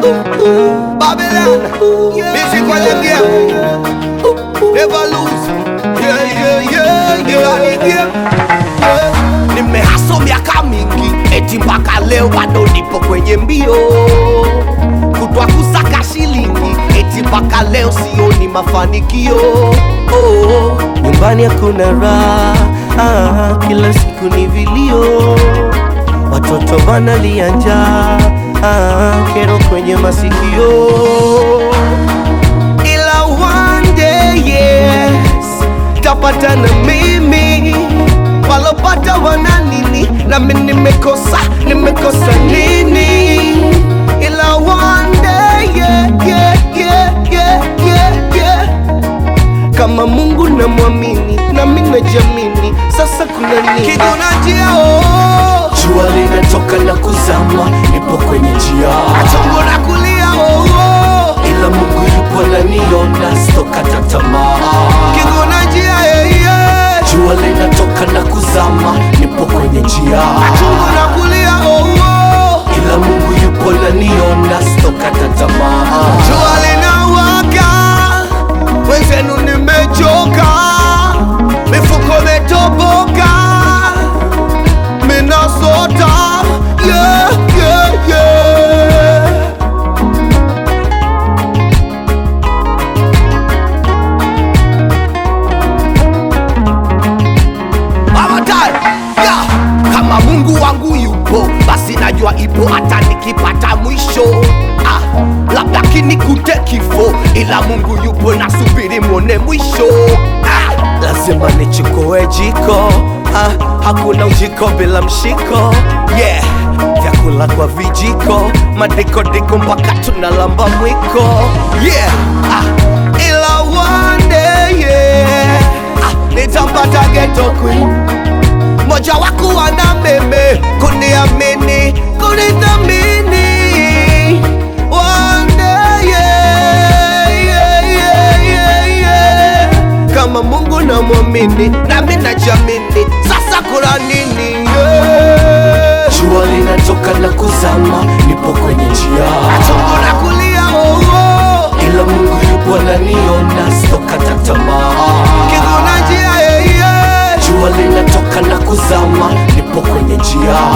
Babylon, music for the game. Never lose. Yeah, yeah, yeah, yeah. Ni game. Yeah. Nimehaso miaka mingi, eti mpaka leo bado nipo kwenye mbio kutwa kusaka shilingi, eti mpaka leo sioni mafanikio. Oh, nyumbani hakuna raha, ah, kila siku ni vilio, watoto wanalia njaa, ah, kero kwenye masikio ila one day yes tapata na mimi walopata wana nini nami nimekosa nimekosa nini ila one day yeah, yeah, yeah, yeah, yeah, yeah. kama mungu namwamini nami najamini sasa kuna nini kigunajia oh. Jua linatoka na kuzama, nipo kwenye njia, chongo na kulia oh, oh. ila Mungu yupo ananiona, sitokata tamaa. kigunajia yeah, yeah. Jua linatoka na kuzama, nipo kwenye njia, chungu na kulia oh, oh. ila Mungu yupo ananiona, sitokata tamaa. jua linawaka wenzenu nimechoka mifuko metoboka minasota yeah, yeah, yeah. Avatar, yeah. Kama Mungu wangu yupo, basi najua ipo hata nikipata mwisho. Ah, labda kinikute kifo, ila Mungu yupo, nasubiri mwone mwisho. Ah, lazima nichukue jiko. Ah, hakuna ujiko bila mshiko. Yeah, vyakula kwa vijiko, madikodiko mpaka tunalamba mwiko. Yeah, ah, ila one day, yeah. Ah, nitampata ghetto queen moja wako wana meme kuniamini kunithamini One day, yeah, yeah, yeah, yeah, yeah. kama mungu namwamini nami najamini sasa kuna nini yeah. Jua linatoka na kuzama, nipo kwenye njia, chungu na kulia oh, oh. ila Mungu yupo ananiona, sitokata tamaa. kiguna njia yeah, yeah. Jua linatoka na kuzama, nipo kwenye njia,